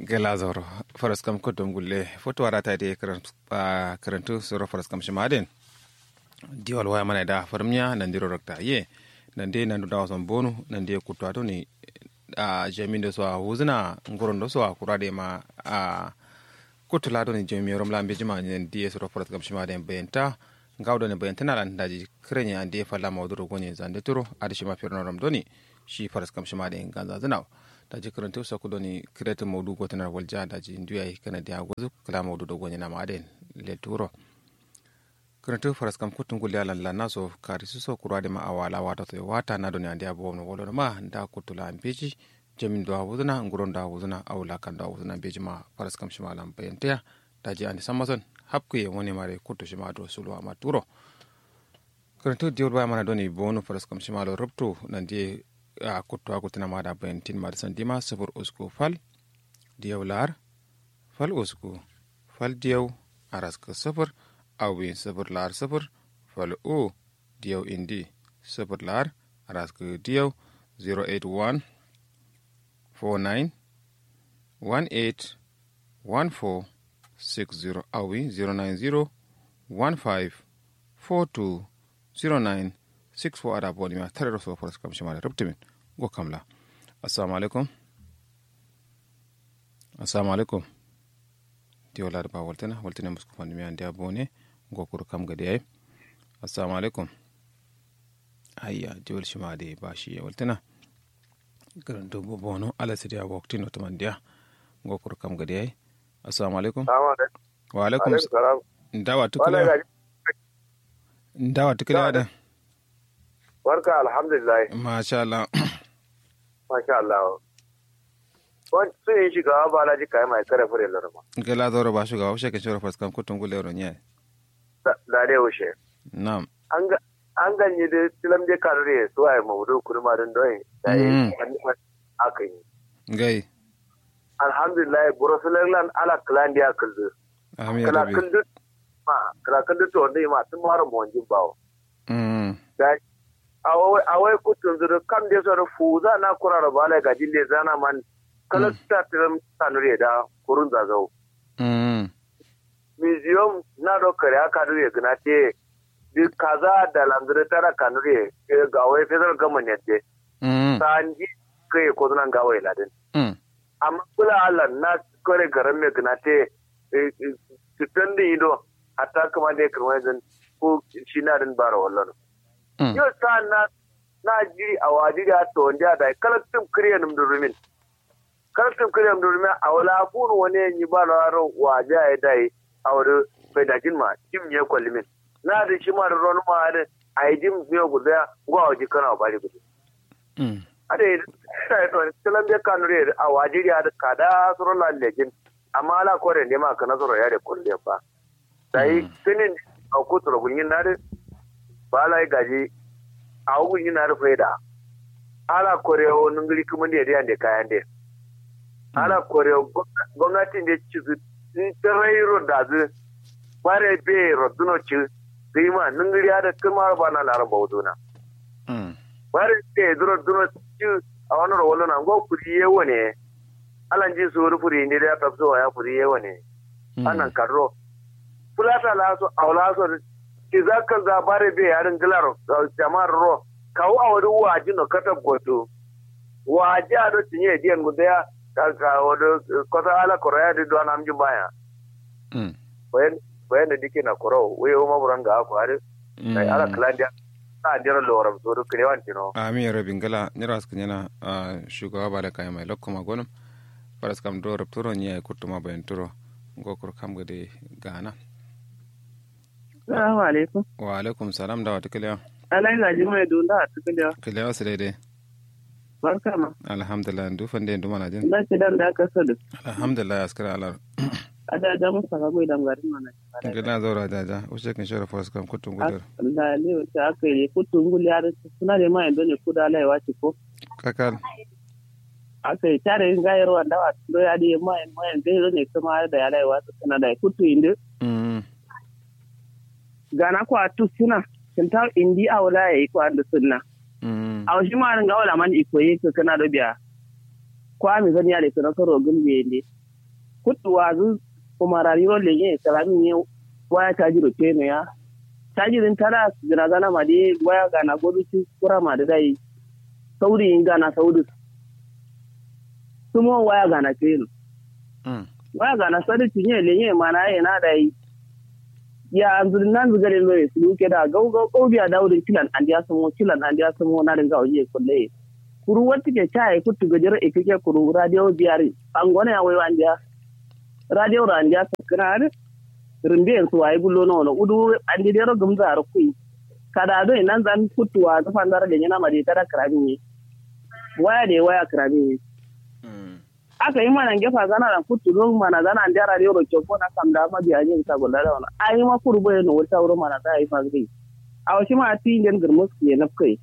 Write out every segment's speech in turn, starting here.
gela zoro faras kam ko dum gulle foto warata de karantu soro faras kam shimaden diwal waya mana da farmiya nan diro rakta ye nan de nan da wasan bonu nan de kutwa to ni a jamin da so a huzuna ngoron da so a kurade ma a kutula do ni jami rom lambe jima ni de soro faras kam shimaden benta gawdo ne bayanta na lan daji krenya ande falla mawduro gonye zande turo adi shima firno rom doni shi faras kam shimaden ganza zinaw daji karanta sa ku doni kireta maudu ko tanar walja daji nduya kana dia gozu kala maudu do gonya na maden le turo karanta faras kam kutun gulya lan lan naso kari su so kurwa de ma awala wata to wata na doni andia bo no wolo ma nda kutula ambeji jamin do awuzuna nguron da awuzuna awla kan da awuzuna beji ma faras kam shima lam bayanta daji ani samason hapku ye woni mare kutu shima do sulwa ma turo karanta diol ba mana doni bonu faras kam shima lo rubtu nan die a kutto a kutina maɗa bayantin maɗa sandima sifir usku fal diyaw lar fal usku fal diyaw araska sifir awin sifir lar sifir fal u diyaw indi sifir lar araska diyaw 081 49 18 14 60 awi 090 15 42 09 six four ada boni ma tare so foras kam shima rubtimin go kamla assalamu alaikum assalamu alaikum di wala ba waltana waltana musku fandi mi ande bone go kur kam gade ay assalamu alaikum ayya di wal shima de bashi waltana garan do bono ala sidia wakti no tamandia go kur kam gade ay assalamu alaikum wa alaikum salam ndawa tukula ndawa tukula da barka alhamdulillah masha Allah masha Allah wani sun yi shiga ba na ji kayan mai kare fure larama gala zaura ba shugaba washe ka shura faskan kutun gule ron yayi da dai wuce na'am an ganye da tilam je karure su ai maudu kurma don doyi da yi aka yi gai alhamdulillah burasulan ala klandiya kullu amin kala rabi kullu ma kala kullu to ndai ma tun mara mo wanjin bawo mm da awai kutun zuru kam de soro fuza na kurara bala ga jille zana man kala ta tiram tanure da kurun zazau mm museum na do kare aka dure gna te di kaza da langre tara kanure e ga wai federal government ne mm sanji kai ko nan ga wai ladin mm amma kula Allah na kare garan me gna te tutan di ido hatta kuma de kirmai zan ko shi na din bara wallan mm yau sa na na jiri a wajiri a to wanda da kalaktin kriya num durumin kalaktin kriya num durumin a wala fun wani yi ba la ro waje ai dai a wuri bai da jin ma jim ne kwallimin na da shi ma da ron ma da ai jim ne guda gwa waje kana bari gudu mm ade sai to tilan be kanu re a wajiri a kada suro la lejin amma ala kore ne ma kana suro ya da kulle ba sai tinin a kuturo gunyin na da ba la gaji a wugun yana rufe da ala korewa nungiri kuma ne da da kayan da ala korewa gwamnatin da ci su tsirairo da zu bare be roduno ci zai ma nungiri ya da kuma ba na laran bautuna mm bare be duro duno ci a wani rawalo na go kuri yewo ne alan ji su wuri furi ne da ya tafso ya furi yewo ne anan karro fulata la so awla so ki zaka za bare be yarin gilar jama'ar ro kawo a wani waji no kata goto waji a do tinye diyan guda ya ka wani kota ala koraya di do anam baya mm bayan bayan da dike na koro we o ma buranga ko are kai ala klandia na dira loram so do krewan tino amin rabi gala nira suka yana shugaba ba da kayan mai lokkuma gonum faras kam do rabturo nya kutuma bayan turo go kur kam gade gana Salamu alaikum. wa alaikum salam da wata kiliya Alai gaji mai dunda a cikin da kiliya wasu daidai barka ma. alhamdulillah dufan da duma na jin Da ce dan da aka sadu. alhamdulillah askara alar A da da musa ga goyi dangarin mana. gila zaura jaja ushe kan shora faras kam kutun gudur Da ne wace aka yi kutun guli ya rasu suna da mai don ne kuda alai wace ko. kakal Aka yi tare yin gayar wanda wa do ya di mai mai zai zo ne kuma da ya alai wace suna da kutu inda. mm Gana ko a tu suna. Kinta indi a wala ya yi ko an da sunna. mm A wasu ma rin ga wala man iko yi ka kana da biya. Kwa mi zan ya da kana karo gumbe ne. kutu wazu kuma rayuwar lege salamin ne waya ta jiro ce ne ya ta jirin tara jira gana ma dai waya gana gobe ci kura ma da dai sauri yin gana sauri sumo waya gana ce ne Mm. waya gana sadi tinye lenye mana ye na dai ya anzuri nan zugare lo su luke da gau gau gau biya daudin kilan an dia samo kilan an dia samo na ringa oje kulle kuru wati ke chai kutu gajere ikike kuru radio biari angone ya wewa an dia radio ra an dia sakran rimbe su wai bullo no no udu an dia ro gumza ar kui kada do nan zan kutuwa ta fandara da yana mari tara krami waya de waya krami Mm. aka yi mana gefa zana da kutu don mana zana an jara yoro kyau na kam da ma biya yin ta gulla da wani ai ma kuru bai no wata wurin mana ta yi fagri a wasu ma ti yin girmus ke na kai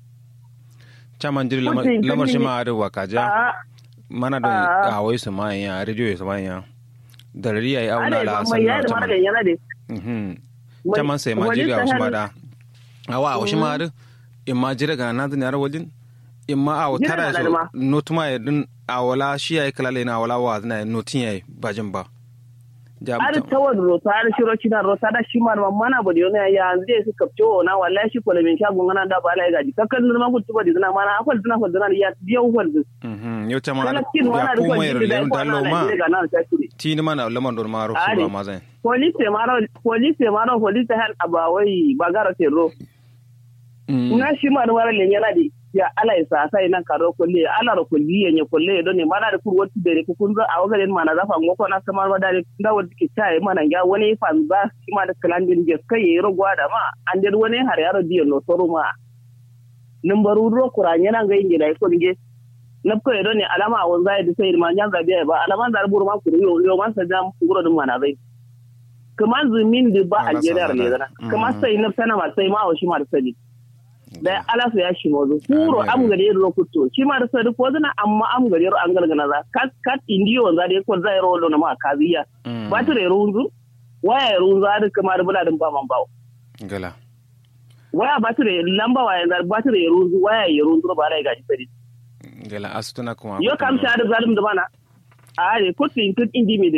chaman jiri Kutu in lamar shi kalli- ma arewa kaja a mana da Ah. a wai su ma ya rediyo ya su ma ya da rari ya yi auna ana la ba mai yadda sallar mana da chaman yana da Mhm. Mai- chaman sai ma wani jiri a wasu ma sahel- da awa a wasu ma da in ma jira ga na zini wajen in ma a Jira tara na da so ma. notuma ya din a wala shi ya yi kalale na wala wa zina notin ya yi bajin ba Ja- har tawar rota har shiro cina rota da shi ma mana ba da yana ya yanzu dai su kapce na wallahi shi kola min shagun ana da ba lai gaji kakkan ma kutu ba da zina mana akwai zina ko zina ya biya ukwal zina Mhm. yau chaman kala kin ya wana da kuma kwan ya jiri da rulenu ko dalo ana ma da ga nan ta shiri tini mana lamar don ma rufu Are. ba ma zai police maro police maro police hal abawai bagara terro Mhm. na shi ma wara le yana di ya ala isa sai nan karo kulle ala ro kulli yenye kulle do ne mana da kur wotti dere ku kun za a waga den mana za fa ngoko na kamar wa dare da wadi ke chai mana ya wani fa za shi ma da kalandin je kai yero gwada ma an der wani har yaro diyo no toru ma numbaru ro kuranye nan ga inge dai ko nge na ko do ne alama won zai da sai ma nyan zabi ba alama da buru ma kuru yo yo man sa jam kuro dum mana zai kaman zumin da ba Ala algeria sa ne zana. zana kaman Mhm. sai na sana ma sai ma wa shi ma da sani da ala su ya shi mozo kuro Amin. am gari ro kutto shi ma da sadi ko zana amma am gari ro an galgana za kat kat indiyo za da ko zai ro lo na ma kaziya Mhm. ba ta ro runzu waya ro runzu da kamar bula din ba man bawo gala waya ba ta lamba waya da ba ta ro runzu waya ya runzu ba lai gaji sadi gala asutuna kuma yo kam sha da zalim da bana a ne kutto in tut indi mi de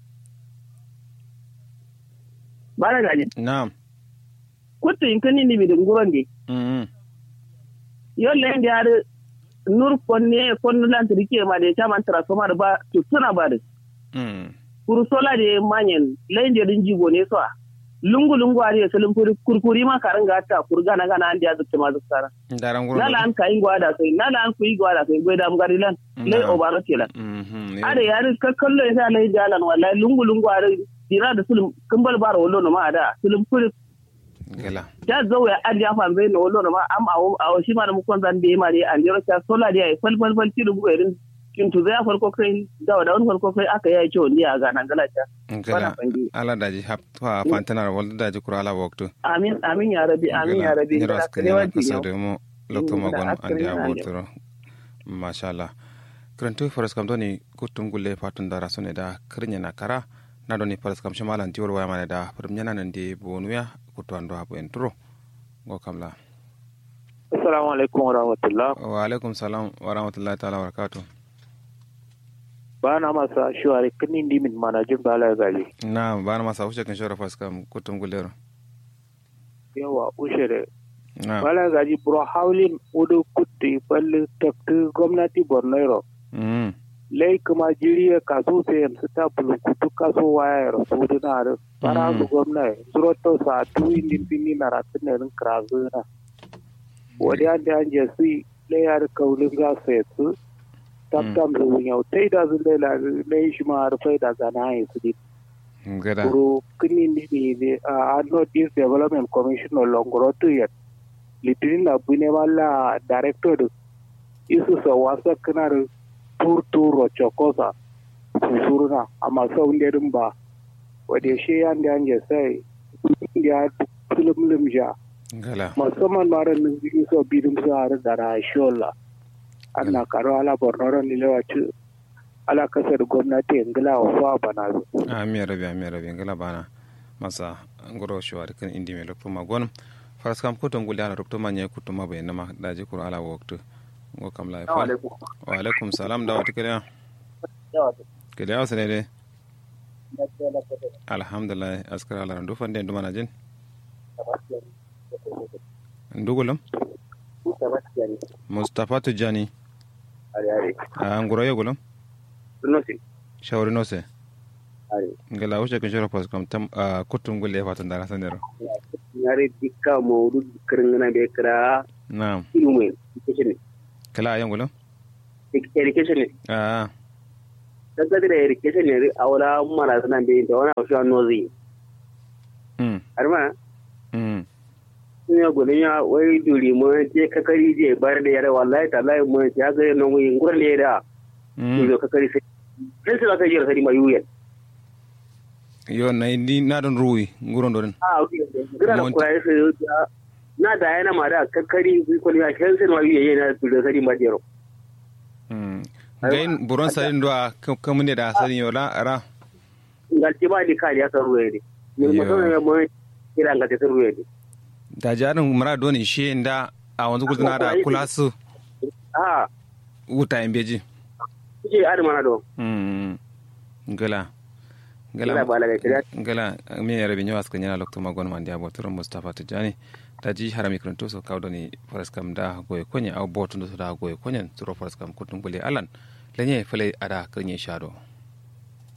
ba da gaji na'am kutto in kan indi mi de nguron de Mhm. yolle ndi ar nur konne konno lantrike ma de chaman transformer ba to tuna ba de Mhm. kuru sola de manyen lende din jigo ne so lungu lungu ari selum kuri kurkuri ma karanga ta kurga na gana andi azukte ma zukkara daran gurgu nala an kai gwada sai nala an kuyi gwada sai goida am garilan le Na'am. obaro kelan Mhm. are yari ka kallo ya lai jalan wallahi lungu lungu ari dira da sulum kumbal baro wollo no ma da sulum kuri gala ta zo ya an ya fa zai no wollo no ma am awo awo shi ma da mukon zan be ma dai an jiro ta sola dai ai fal fal fal ti rubu irin kin tu zai farko kai da da wani farko kai aka yi ciwo ni a ga nan gala ta gala Bana fangi. ala daji hap fa fantanar wal daji kura ala waktu amin amin ya rabi amin ya rabi Nyiro da askari kare ala wanti kasa yau da mu lokto Mm, da magon askari andi ala yau. abotoro masha Allah krantu faras kam doni kutum gulle fatun dara sone da krinya na kara na doni faras kam shamalan tiwol waya mane da farum nyana nan di bonuya kutu ando hapo entro go kamla Assalamu alaikum wa rahmatullah. wa alaikum salam wa rahmatullahi ta'ala wa barakatuh Ba na masa shuwari kinin dimin manajin bala gali. na bana masa wuce kan shora faras kam kutum gullero Yawa ushere. na Bala gali bro haulin udu kutti balli takti gwamnati Borno mm Lai kuma jiriya kaso sai yanzu ta bulukutu kaso waya ya rasu duna da fara su gwamna zuro to sa tu indin bini na ratin ne rin krazu na. Wadi an da an jesi lai ya da kaulin za su yatsu. Tabtam su yau tai da su lai lai shi ma harfai da zana ya su di gada Guru kini ni ni uh, North East Development Commission no longer to yet. Litinin na bune wala director isu sa wasa kana da tur tur chokosa susuruna amma sau ne din ba wadda shi yan da an sai ya film lim ja gala musamman ma ran nan biyu so bidin su har da rashola ana karo ala borno ran ni lewaci ala kasar gwamnati ingila wa fa bana zo ami rabi ami rabi ngala bana masa ngoro shwa kan indi me lokto magon faras kam ko tongul dana rokto manye kuto mabe nama daji kur ala waktu ngo kam la fa wa alaikum salam da wata kiriya kiriya wasu ne dai alhamdulillah askar ala ndu fande ndu mana jin ndugulam mustapha tijani a nguro yegulam shawri nose ngala wuce kun shiro pos kam tam kutum gulle fatan dara sanero yare dikka mawdu kirngana be kira na'am ilmu education kala yangulam education a daga da education ne a wala mara sanan be da wani wasu nozi mm har ma mm sun ya gudun ya wai duri mu je kakari je bar da yare wallahi tallahi mu ya ga nan wai ngurar ne da mm duri kakari sai sai su aka jira sai mai yuyen yo na ni na don ruwi nguron do den a gira da kurai sai na da yana ma da kakari ko ya kan sai mai yuyen na duri kakari ma jero mm gain buron sarin do a kamunde da sarin yo la ra ngalti ba di kali aka ruwe ne mun Yo. mutum ya mu kira ngalti ta ruwe ne da jarin mara don ishe nda a wanzu gudana da kula su a wuta in beji kike adama na do mm ngala Ngala ba laga kira. ngala mi yare binyo aska nyana lokto magon man dia botoro mustafa tijani daji harami kranto so kawdoni faras kam da goye konya aw botundo so da goye konya turo faras kam kutum bule alan lenye fele ada krenye shado